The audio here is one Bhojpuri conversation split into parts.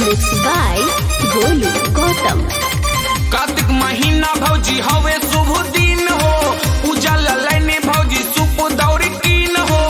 Mixed by Golu Gautam. Kartik महीना भौजी हवे शुभ दिन हो पूजा ललैने भौजी सुप दौरी कीन हो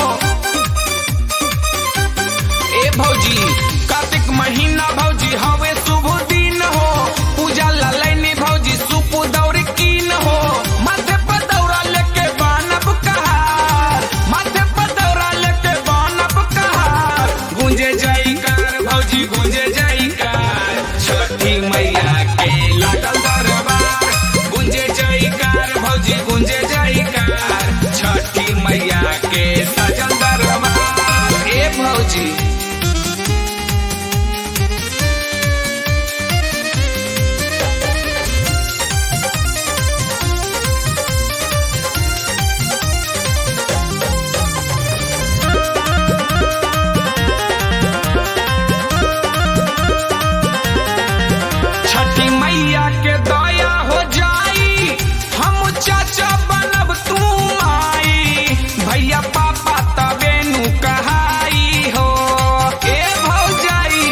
ए भौजी कार्तिक महीना भौजी हवे शुभ दिन हो पूजा ललैने भौजी सुप दौरी कीन हो माथे पर दौरा लेके बानब कहार माथे पर दौरा लेके बानब कहार गूंजे जयकार भौजी गूंजे जयकार छठी मैया के लागल दरबार गूंजे जयकार भौजी गूंजे जयकार छठी मैया के सजल दरबार ए भौजी छठी मैया के दया हो जाई हम चाचा बनब तू आई भैया पापा तबे नु कहाई हो ए भौजाई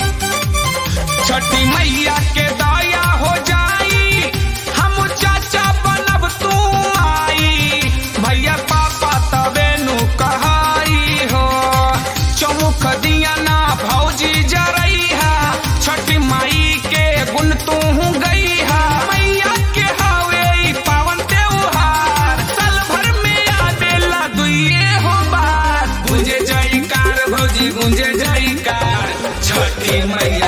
छठी मैया के दया हो जाई हम चाचा बनब तू आई भैया पापा तबे नु कहाई हो चौमुख दिया ना भौजी जरैहा छठी माई के गुण तू गई हा मैया के हवे ई पावन त्योहार साल भर में आवेला दुइये हो बार गुंजे जयकार भौजी गुंजे जयकार छठी मैया